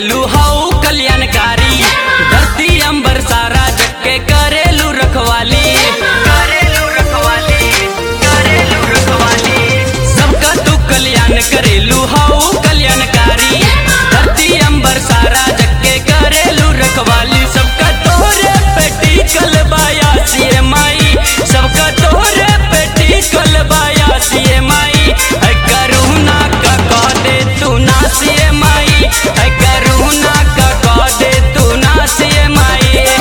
करेलू हाउ कल्याणकारी धरती अंबर सारा जग के करेलू रखवाली करेलू रखवाली करेलू रखवाली सबका तू कल्याण करेलू हाउ कल्याणकारी धरती अंबर सारा जग के करेलू रखवाली सबका तोरे पेटी कलबाया सीए माई सबका तोरे पेटी कलबाया सीए माई है करुणा का कह दे तू ना सीए माई है करुणा का कह दे तू ना सीए माई है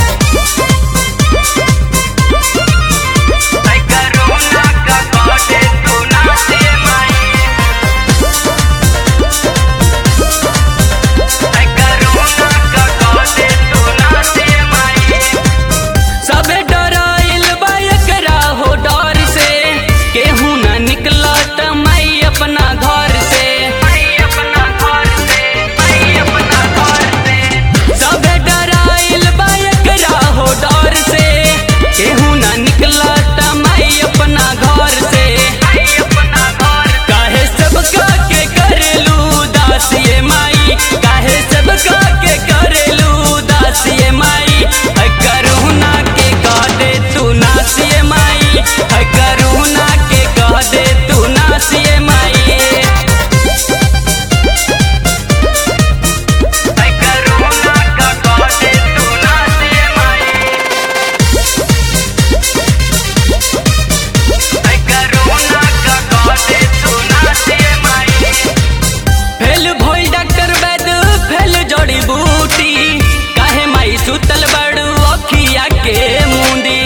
करुणा का कह दे तू ना सीए माई है करुणा का कह दे तू ना सीए माई सबे डराइल बा एकरा हो डर से केहू न निकला त मैं अपना घर से अपना घर से अपना घर से सबे डराइल बा एकरा हो डर से केहू न निकला त मैं अपना घर से अपना घर काहे सबका के करेलू दासिए माई काहे सबका के करेलू दासिए माई है करुणा के कह दे तू नासिए माई है करुणा के कह दे तू नासिए माई है करुणा का कह दे तू नासिए माई है करुणा का कह दे तू नासिए माई फेल भइल डॉक्टर वैद फेल जड़ी बूटी काहे माई सुतल बड़ू अखिया के मुंदी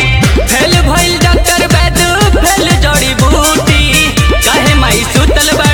फेल भइल डॉक्टर वैद फेल जड़ी बूटी काहे माई सुतल बड़ू